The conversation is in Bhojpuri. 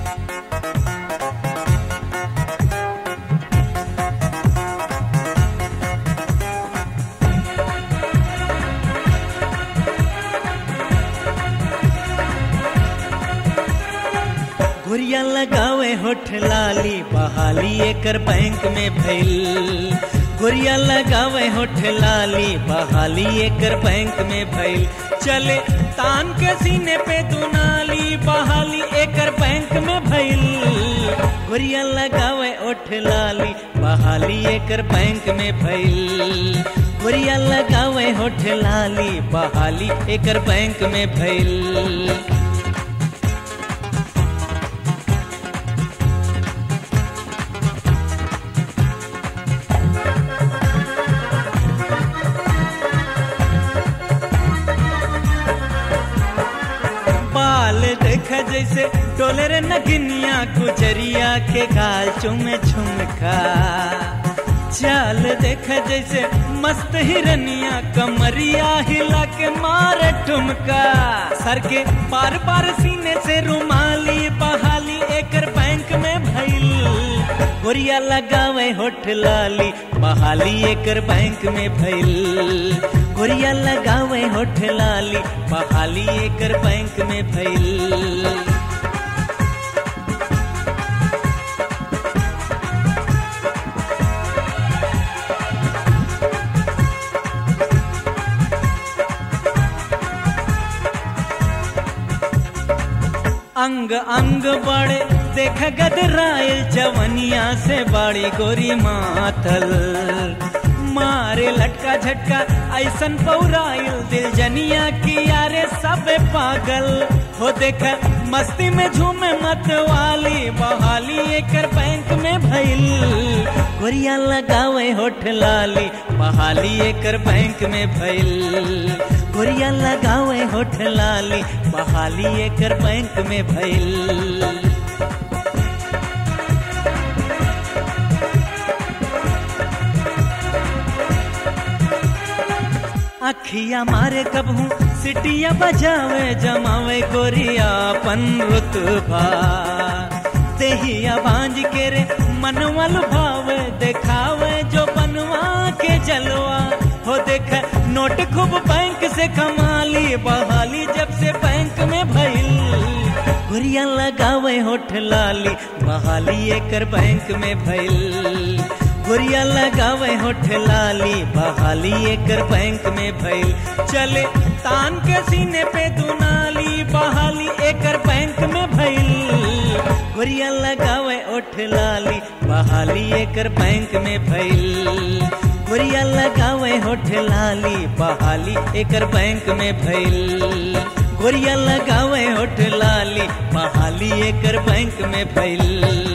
घुरिया लगावे होठ लाली बहाली एकर बैंक में भइल घुरिया लगावे होठ लाली बहाली एकर बैंक में भइल चले तान के सीने पे दुनाली बहाली एकर बैंक में भइल घुरिया लगावे होठ लाली बहाली एकर बैंक में भइल घुरिया लगावे होठ लाली बहाली एकर बैंक में भइल बाल देख जैसे डोले रे नगिनिया गुजरिया के गाल चुम झुमका चाल देख जैसे मस्त हिरनिया कमरिया हिला के मारे ठुमका सर के बार बार सीने से रुमाली बहाली एकर बैंक में भइल गोरिया लगावे होठ लाली बहाली एकर बैंक में भइल गोरिया लगावे होठ लाली बहाली एकर बैंक में भइल अंग अंग बड़े देख गदराइल जवनिया से बड़ी गोरी मातल मारे लटका झटका ऐसन पौराइल दिल जनिया की यारे सब पागल हो देख मस्ती में झूमे मत वाली बहाली एकर बैंक में भइल गोरिया लगावे होठ लाली बहाली एकर बैंक में भइल गोरिया लगावे होठ लाली बहाली एकर बैंक में भइल अखिया मारे कबहू सिटिया बजावे जमावे गोरिया पन रुतबा तेहिया बांझ के रे मनवा लुभावे देखावे जो बनवा के जलवा हो देख नोट खूब बैंक से कमाली बहाली जब से बैंक में भइल गुरिया लगावे होठ लाली बहाली एकर बैंक में भइल गुरिया लगावे होठ लाली बहाली एकर बैंक में भइल चले तान के सीने पे दुनाली बहाली एकर बैंक में भइल गुरिया लगावे होठ लाली बहाली एकर बैंक में भइल गुरिया लगावे होठ लाली बहाली एकर बैंक में भइल गुरिया लगावे होठ लाली बहाली एकर बैंक में भइल